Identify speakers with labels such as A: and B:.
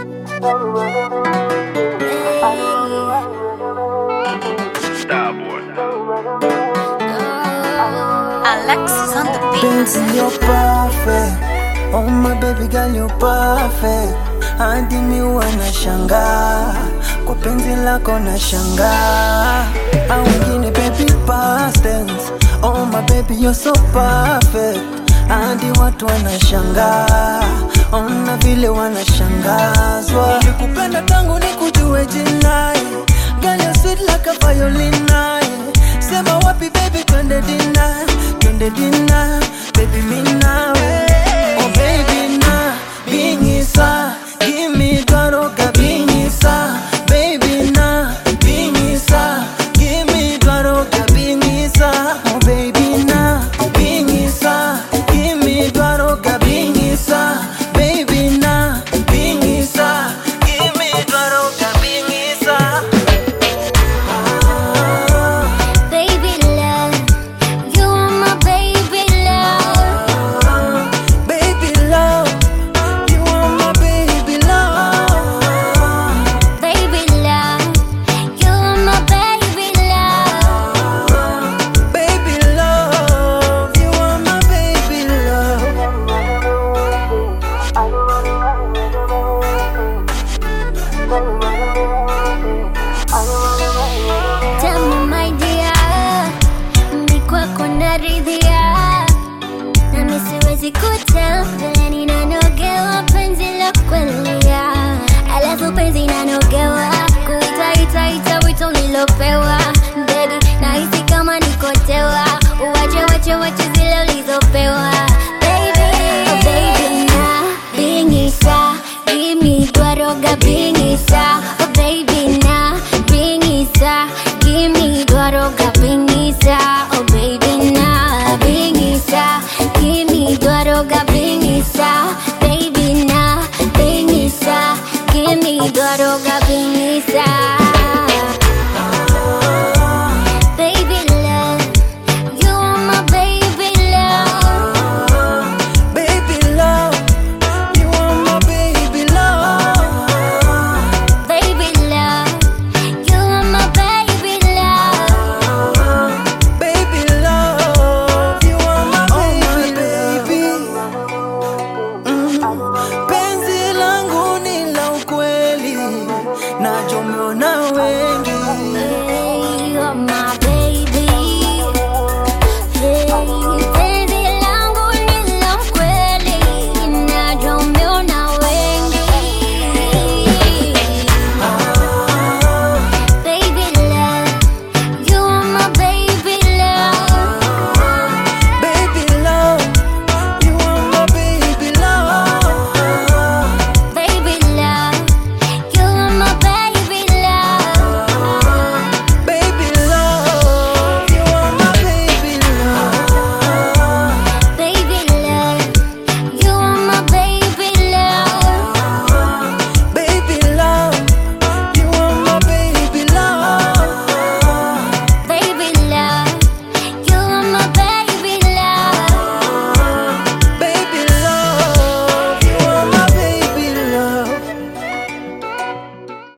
A: Alexis on the beat.
B: Benzi, you're perfect. Oh my baby girl, you're perfect. Hadi mi wanashangaa kwa penzi lako na shangaa, au wengine baby past tense. Oh my baby you're so perfect. Hadi watu wanashangaa, ona vile wanashangazwa. Nilikupenda tangu nikujue jinai, girl you're sweet like a violin. Sema wapi baby, twende dina, twende dina, baby mi nawe. Oh baby na bingisa, give me